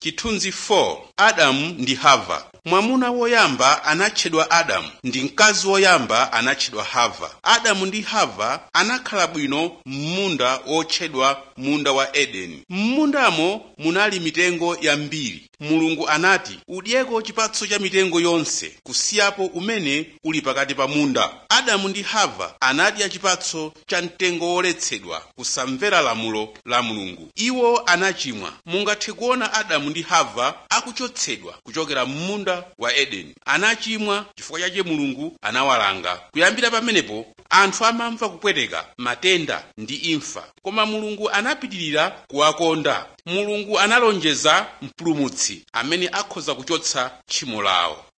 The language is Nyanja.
chithunzi 4 adamu ndi hava mwamuna woyamba anatchedwa adamu ndi mkazi woyamba anatchedwa hava adamu ndi hava anakhala bwino m'munda wotchedwa munda wa edeni m'mundamo munali mitengo yambiri mulungu anati udyeko chipatso cha mitengo yonse kusiyapo umene uli pakati pa munda adamu ndi hava anadya chipatso cha mtengo woletsedwa kusamvera lamulo la mulungu iwo anachimwa mungathe kuona adamu ndi hava akuchotsedwa kuchokera m'munda wa edeni anachimwa chifukwa chake mulungu anawalanga kuyambira pamenepo anthu amamva kupweteka matenda ndi imfa koma mulungu anapitirira kuwakonda mulungu analonjeza mpulumutsi amene akhoza kuchotsa tchimo lawo